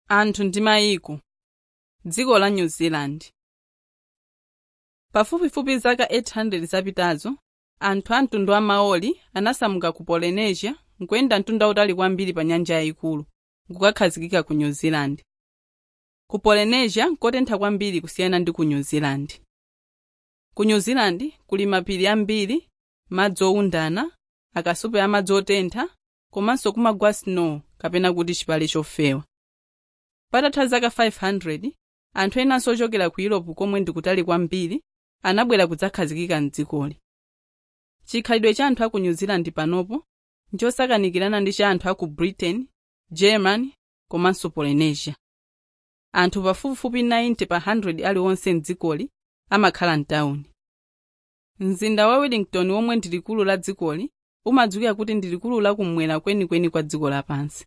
anthu ndi mayiko dziko la new zealand pafupifupi zaka 800 zapitazo anthu a mtundu wa maori anasamuka ku polynesia nkuyenda mtunda utali kwambiri pa nyanja yayikulu nkukakhazikika ku new zealand ku polynesia nkotentha kwambiri kusiyana ndi ku new zealand ku new zealand kuli mapiri ambiri madzi owundana akasupe amadzi otentha komanso kumagwa snow kapena kuti chipale chofewa patatha zaka 500 anthu enanso ochokera ku europe komwe ndikutali kwambiri anabwera kudzakhazikika mdzikoli chikhalidwe cha anthu a ku new zealand panopo nchosakanikirana ndi cha anthu a ku britain germany komanso polynesia anthu pafupifupi 90 pa 100 aliwonse mdzikoli amakhala mtawuni mzinda wa wellington womwe ndi likulu la dzikoli umadziwika kuti ndi likulu lakummwera kwenikweni kwa dziko lapansi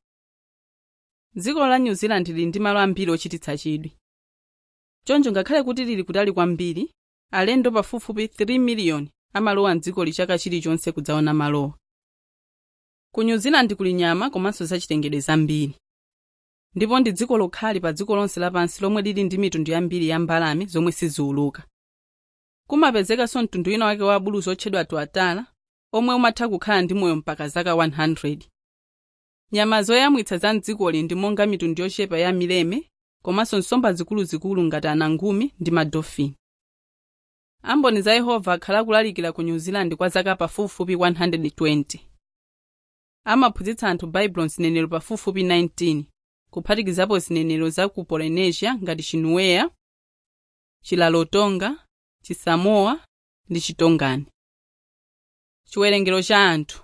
dziko la new zealand lili ndi malo ambiri ochititsa chidwi choncho ngakhale kuti lili kutali kwambiri alendo pafupifupi 3 miliyoni amalowa mdzikoli chaka chilichonse kudzaona malowa ku new zealand kuli nyama komanso zachitengedwe zambiri ndipo ndi dziko lokhali pa dziko lonse lapansi lomwe lili ndi mitundu yambiri ya mbalame zomwe siziwuluka kumapezekanso mtundu wina wake wa abuluzi otchedwa tuatara omwe umatha kukhala ndi moyo mpaka zaka 100 nyama zoyamwitsa za mdzikoli ndi monga mitundu yochepa ya mileme komanso nsomba zikuluzikulu ngati anangumi ndi madolfini amboni za yehova akhala kulalikira ku new zealand kwa zaka pafupifupi 120 amaphunzitsa anthu baibulo zinenero pafupifupi 19 kuphatikizapo zinenero za ku polynesia ngati chinuea chilalotonga chisamoa ndi chitongani chiwerengero cha anthu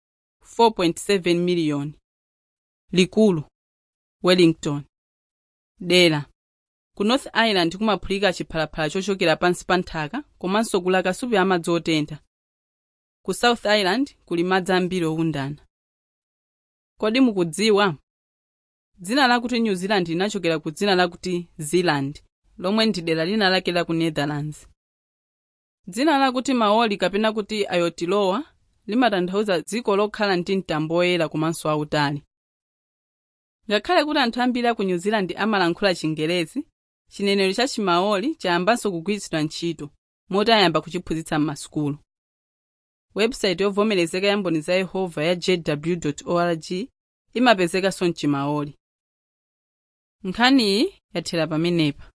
4.7 miliyoni likulu wellington dera ku north island kumaphulika chiphalaphala chochokera pansi pa nthaka komanso kuli akasupe amadzi otentha ku south island kuli madzi ambiri owundana kodi mukudziwa dzina lakuti new zealand linachokera ku dzina lakuti zealand lomwe ndi dera lina lake la ku netherlands dzina lakuti maori kapena kuti aotearoa limatanthauza dziko lokhala ndi mtambo woyera komanso wautali ngakhale kuti anthu ambiri a ku new zealand amalankhula chingerezi chinenero cha chimaori chayambanso kugwiritsidwa ntchito moti ayamba kuchiphunzitsa m'masukulu website yovomerezeka ya mboni za yehova ya jw org imapezekanso mchimaori nkhaniyi yathera pamenepa